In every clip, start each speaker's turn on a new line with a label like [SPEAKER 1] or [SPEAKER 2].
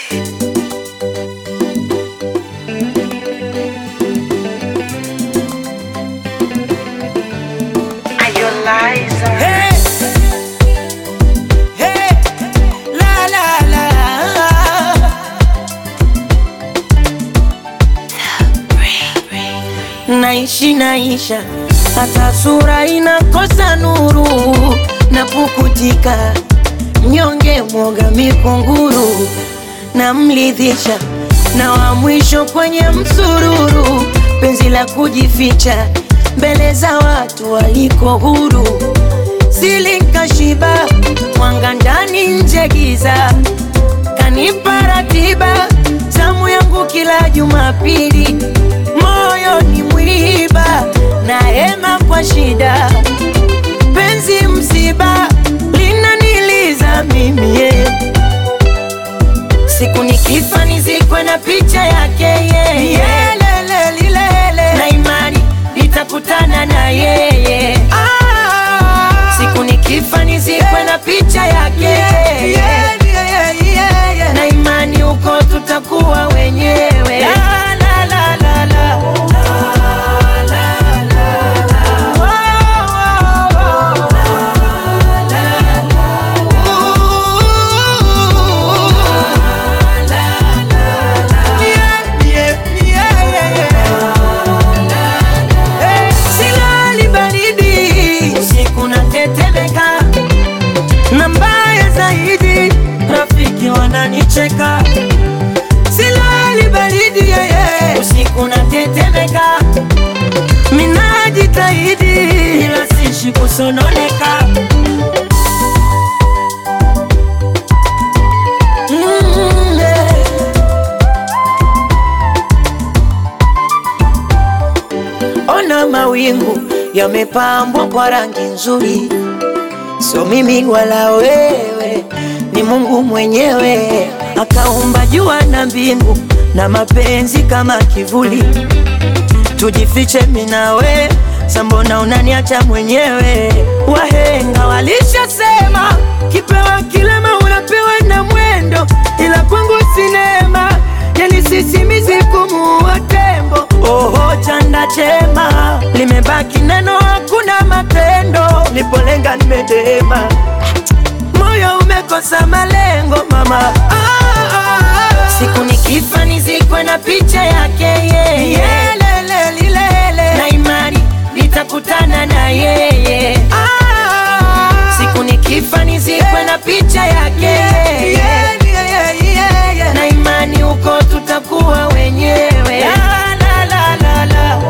[SPEAKER 1] Hey, hey, la la la. Naishi naisha, hata sura inakosa nuru na pukutika, mnyonge mwoga mikunguru na mlidhisha na wa mwisho kwenye msururu, penzi la kujificha mbele za watu waliko huru, silinkashiba mwanga ndani nje giza, kanipa ratiba zamu yangu kila Jumapili, moyo ni mwiba na hema kwa shida, penzi msiba linaniliza mimi yeah. Siku nikifa nizikwe na picha yake yeye yeah. Lele lilele na imani nitakutana na yeye ah. Siku nikifa nizikwe na picha yake yeye yeah. Na imani huko tutakuwa wenyewe la, la, la, la, la. Oh, oh, oh. Silali baridi usiku natetemeka, na mbaya zaidi rafiki wananicheka. Silali baridi yeye usiku natetemeka, minajitahidi ila sishi kusononeka. Mm, yeah. Ona mawingu yamepambwa kwa rangi nzuri, sio mimi wala wewe, ni Mungu mwenyewe akaumba jua na mbingu na mapenzi kama kivuli. Tujifiche mimi na we, sambona unaniacha mwenyewe? Wahenga walishasema kipewa kilema unapewa na mwendo, ila kwangu sinema yani sisimizi kumuua tembo. Oho, chanda chema limebaki neno, hakuna matendo. Nipolenga nimedema, moyo umekosa malengo mama. Ah, ah, ah. Siku nikifa nizikwe na picha yake yeye Lele, lilele. na imani nitakutana na yeye ah. Siku nikifa nizikwe na picha yake yeye na imani huko tutakuwa wenyewe la, la, la, la, la.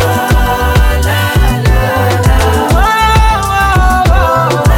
[SPEAKER 1] Oh, oh, oh.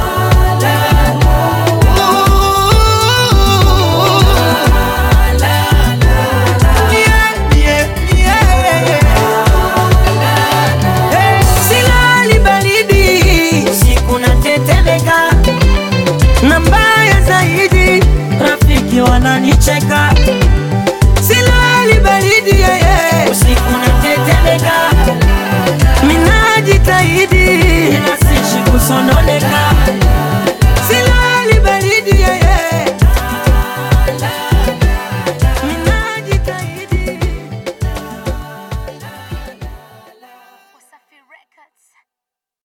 [SPEAKER 1] Silali baridi usiku natetemeka, na mbaya zaidi rafiki wananicheka. Silali baridi yeye usiku natetemeka, minajitahidi ila sishi kusono